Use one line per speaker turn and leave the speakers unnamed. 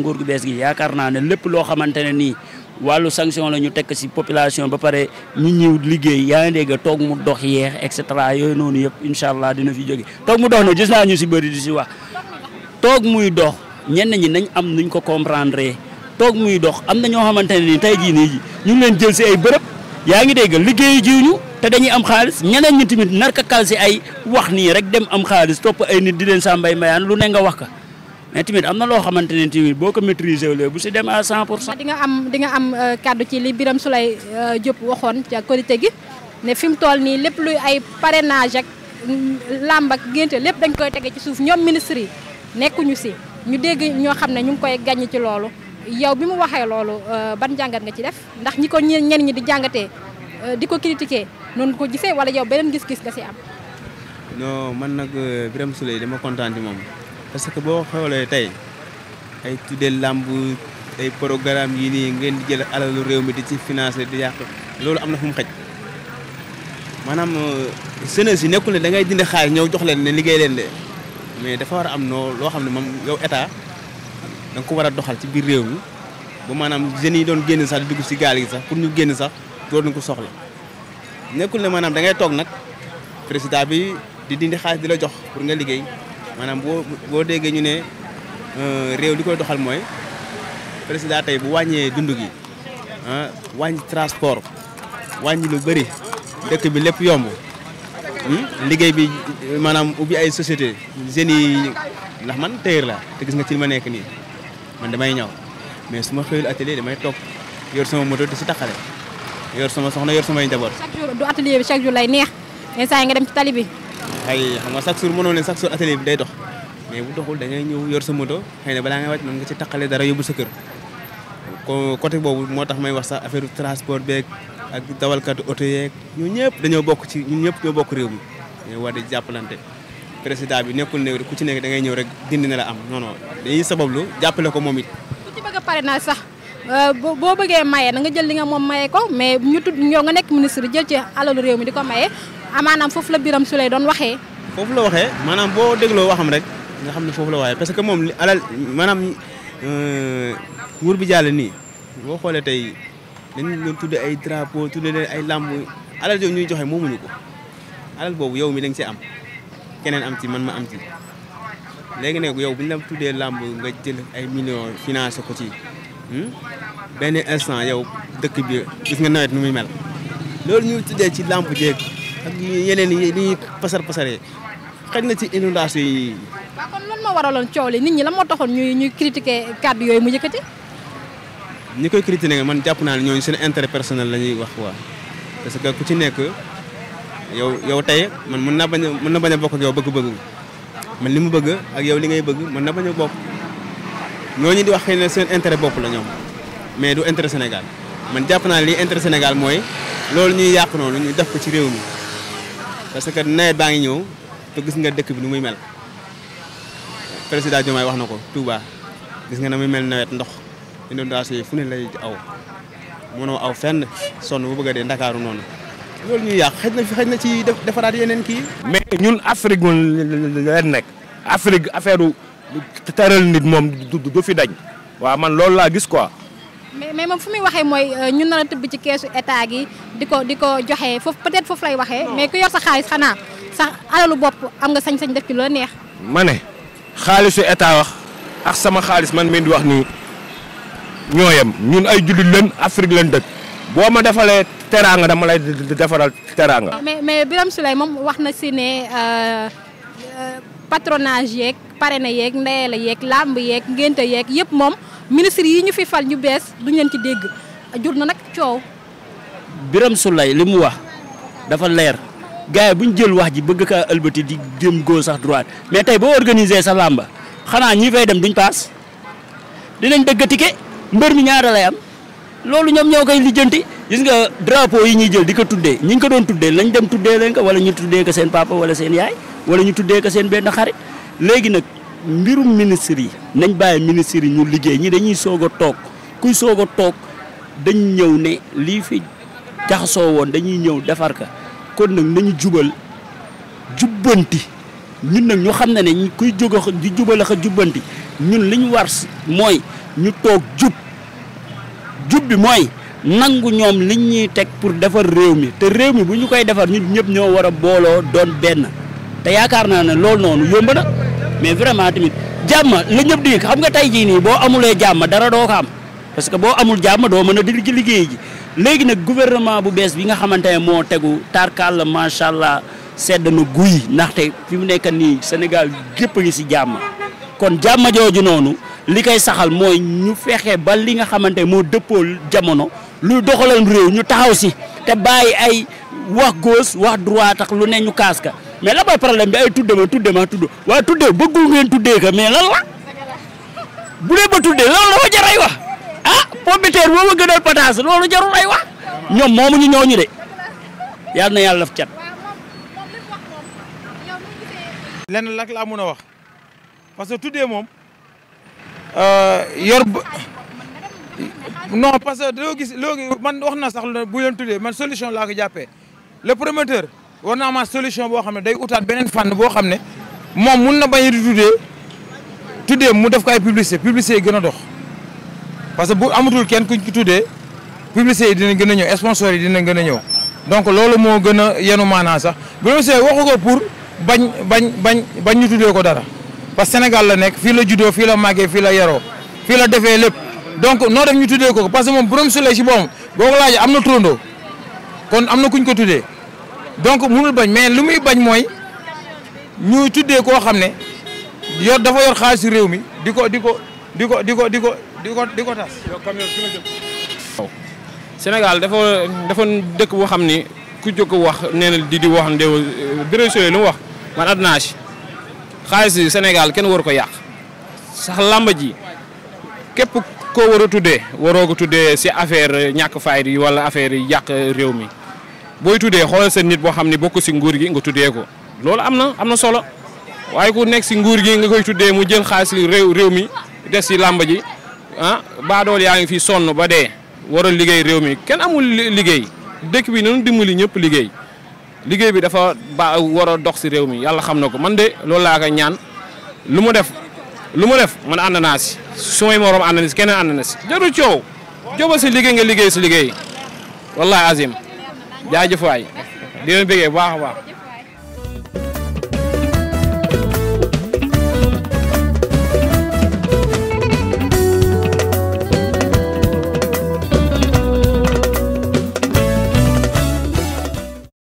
nguur gu bees gi yaakaar naa ne lépp loo xamante ne nii wàllu sanction la ñu tekk si population ba pare nit ñi liggéey yaa ngi dégg toog mu dox yeex et cetera yooyu noonu yëpp incha allah dina fi jóge toog mu dox na gis naa ñu si bëri di si wax toog muy dox ñenn ñi nañ am nuñ ko comprendre toog muy dox am na ñoo xamante ne nii tey jii nii ñu ngi leen jël si ay bërëb yaa ngi dégg liggéeyu jiwñu te dañuy am xaalis ñeneen ñi tamit narka kal si ay wax nii rek dem am xaalis topp ay nit di leen sàmbay mbayaan lu ne nga wax ka mais tamit am na loo xamante ne tamit boo ko maîtriser wu bu si dem à 100 pour cent.
di nga am di nga am kàddu ci li Birame Souleye Diop waxoon ca korité gi ne fi mu toll nii lépp luy ay parrainage ak làmb ak génte lépp dañ koy tege ci suuf ñoom ministre yi nekkuñu si ñu dégg ñoo xam ne ñu ngi koy gàññ ci loolu yow bi mu waxee loolu ban jàngat nga ci def ndax ñi ko ñenn ñi di jàngatee di ko critiquer noonu ko gisee wala yow beneen gis-gis nga si am.
non man nag Birame Souleye dama kontaan ci moom parce que boo xoolee tey ay tuddee làmb ay programme yi nii ngeen di jël alalu réew mi di ci financer di yàq loolu am na fu mu xëj maanaam jeunesse yi nekkul ne da ngay dindi xaalis ñëw jox leen ne liggéey leen de mais dafa war a am noo loo xam ne moom yow état da nga ko war a doxal ci biir réew mi ba maanaam jeunes yi doon génn sax di dugg si gaal gi sax pour ñu génn sax doon nañ ko soxla nekkul ne maanaam da ngay toog nag président bi di dindi xaalis di la jox pour nga liggéey maanaam boo boo déggee ñu ne réew li koy doxal mooy président tey bu wàññee dund gi ah wàññi transport wàññi lu bëri dëkk bi lépp yomb liggéey bi maanaam ubbi ay société jeunes yi ndax man téyër la te gis nga ci li ma nekk nii man damay ñëw mais su ma xëyul atelier damay toog yor sama moto di si taxale yor sama soxna yor samay njaboot.
chaque jour du atelier bi chaque jour lay neex instant yi nga dem ci tali bi.
xëy xam nga chaque jour mënoo leen chaque jour atelier bi day dox mais bu doxul da ngay ñëw yor sa moto xëy na balaa ngay wàcc mën nga ci taqale dara yóbbu sa kër ko côté boobu moo tax may wax sax affaire transport beeg ak dawalkatu oto yeeg ñun ñëpp dañoo bokk ci ñun ñëpp ñoo bokk réew mi dañoo war di jàppalante président bi nekkul ne ku ci nekk da ngay ñëw rek dindi na la am non non dañuy sabablu jàppale ko moom it.
ku ci bëgg a parrainage sax boo bëggee maye na nga jël li nga moom maye ko mais ñu tudd ñoo nga nekk ministre jël ci alalu réew mi di ko maye amaanaam foofu la Birame Souleye doon waxee.
foofu la waxee maanaam boo dégloo waxam rek nga xam ne foofu la waxee parce que moom li alal maanaam nguur bi jàll nii boo xoolee tey dañu doon tudde ay drapeau tudde leen ay làmb alal yooyu ñuy joxe moomuñu ko alal boobu yow mi da nga ci am keneen am ci man ma am ci léegi nag yow bu ñu la tuddee làmb nga jël ay millions financé ko ci benn instant yow dëkk bi gis nga nawet nu muy mel loolu ñuy tuddee ci làmb jeeg ak yeneen yi ñuy pasar pasaree xëy na ci inondation yi.
waaw kon lan moo waraloon coow li nit ñi la moo taxoon ñuy ñuy critiquer kàddu yooyu mu yëkkati.
ñi koy critiquer man jàpp naa ne ñooñu seen intérêt personnel la ñuy wax waa parce que ku ci nekk yow yow tey man mën naa bañ a mën na bañ a bokk ak yow bëgg-bëgg man li mu bëgg ak yow li ngay bëgg mën na bañ a bokk ñooñu di wax xëy na seen intérêt bopp la ñoom mais du intérêt Sénégal man jàpp naa ne li intérêt Sénégal mooy loolu ñuy yàq noonu ñu def ko ci réew mi parce que nawet baa ngi ñëw te gis nga dëkk bi nu muy mel président Diomaye wax na ko Touba gis nga na muy mel nawet ndox inondation yi fu ne lay aw mënoo aw fenn sonn bu bëgg a dee ndakaaru noonu loolu ñuy yàq xëj na fi xëj na ci defaraat yeneen kii.
mais ñun Afrique moom leen nekk Afrique affaire teral nit moom du fi dañ waaw man loolu laa gis quoi.
mais mais moom fu muy waxee mooy ñun na la tëbb ci keesu état gi di ko di ko joxe foofu peut-être foofu lay waxee mais ku yor sa xaalis xanaa sax alalu bopp am nga sañ-sañ def ci loo neex.
ma ne xaalisu état wax ak sama xaalis man mii di wax nii ñooyam ñun ay jullit leen Afrique leen dëkk boo ma defalee teraanga dama lay defaral teraanga.
mais mais Birame Souleye moom wax na si ne patronage yeeg parrainage yeeg ndeyale yeeg làmb yeeg ngénte yeeg yëpp moom ministre yi ñu fi fal ñu bees duñ leen ci dégg jur na nag coow.
Birame Souleye li mu wax dafa leer gars yi bu ñu jël wax ji bëgg kaa ëlbati di dem gauche sax droite mais tey boo organiser sa làmba xanaa ñi fay dem duñ paas dinañ dëgg ticket mbër mi ñaara lay am loolu ñoom ñoo koy lijjanti gis nga drapeau yi ñuy jël di ko tuddee ñi ñu ko doon tuddee lañ dem tuddee leen ko wala ñu tuddee ko seen papa wala seen yaay wala ñu tuddee ko seen benn xarit léegi nag mbirum ministre yi nañ bàyyi ministre yi ñu liggéey ñi dañuy soog a toog kuy soog a toog dañ ñëw ne lii fi jaxasoo woon dañuy ñëw defar ka kon nag nañu jubal jubbanti ñun nag ñu xam ne ne kuy jóg di jubal ak jubbanti ñun li ñu war mooy ñu toog jub jub bi mooy nangu ñoom liñ ñuy teg pour defar réew mi te réew mi bu ñu koy defar ñun ñëpp ñoo war a booloo doon benn te yaakaar naa ne loolu noonu yomb na mais vraiment tamit jàmm la ñëpp di xam nga tey jii nii boo amulee jàmm dara doo ko am parce que boo amul jàmm doo mën a di ci liggéey ji léegi nag gouvernement bu bees bi nga xamante ne moo tegu tarkal macha allah sedd na guy ndaxte fi mu nekk nii Sénégal gépp a ngi si jàmm kon jàmm jooju noonu li koy saxal mooy ñu fexe ba li nga xamante moo dëppoo jamono luy doxalal réew ñu taxaw si te bàyyi ay wax gauche wax droite tax lu ne ñu kaas ka mais la mooy problème bi ay tudde ma tudde ma tudd waaye tuddee bëggul ngeen tuddee ka mais lan la bu dee ba tuddee loolu dafa jar ay wax ah pomme de terre boo ma gënal pataas loolu jarul ay wax ñoom moomuñu ñooñu de yàlla na yàlla def cat.
lenn lak laa mun a wax parce que tuddee moom yor ba non parce que doo gis léegi man wax na sax bu leen tuddee man solution laa ko jàppee le promoteur war naa ma solution boo xam ne day utaat beneen fànn boo xam ne moom mun na bañ a di tuddee tuddee mu def ko ay publicité publicité yi gën a dox parce que bu amatul kenn kuñ ko tuddee publicité yi dina gën a ñëw sponsor yi dina gën a ñëw donc loolu moo gën a yenu maanaa sax bu waxu ko pour bañ bañ bañ bañ ñu tuddee ko dara parce que Sénégal la nekk fii la juddoo fii la màggee fii la yaroo fii la defee lépp donc noo def ñu tuddee ko parce que moom Birame Souleye si boppam boo ko laajee am na turandoo kon am na kuñ ko tuddee donc munul bañ mais lu muy bañ mooy ñu tuddee koo xam ne yor dafa yor xaalis réew mi di ko di ko di ko di ko di ko di ko di ko tas.
Sénégal dafa dafa dëkk boo xam ni ku jóg wax nee na di di wax ne Birame Souleye lu mu wax man àdduna si xaalis Sénégal kenn waru ko yàq sax làmba ji képp koo war a tuddee waroo ko tuddee si affaire ñàkk fayda yi wala affaire yi yàq réew mi booy tuddee xoolal seen nit boo xam ne bokk si nguur gi nga tuddee ko loolu am na am na solo waaye ku nekk si nguur gi nga koy tuddee mu jël xaalis réew réew mi des si làmba ji ah baadool yaa ngi fi sonn ba dee war a liggéey réew mi kenn amul liggéey dëkk bi nañu dimbali ñëpp liggéey liggéey bi dafa ba war a dox si réew mi yàlla xam na ko man de loolu laa koy ñaan lu mu def lu mu def man ànd naa si su may morom ànd na si keneen ànd na si jarul coow jóba si liggéey nga liggéey si liggéey wallahi azim jaajëf waay di leen bëggee bu baax a baax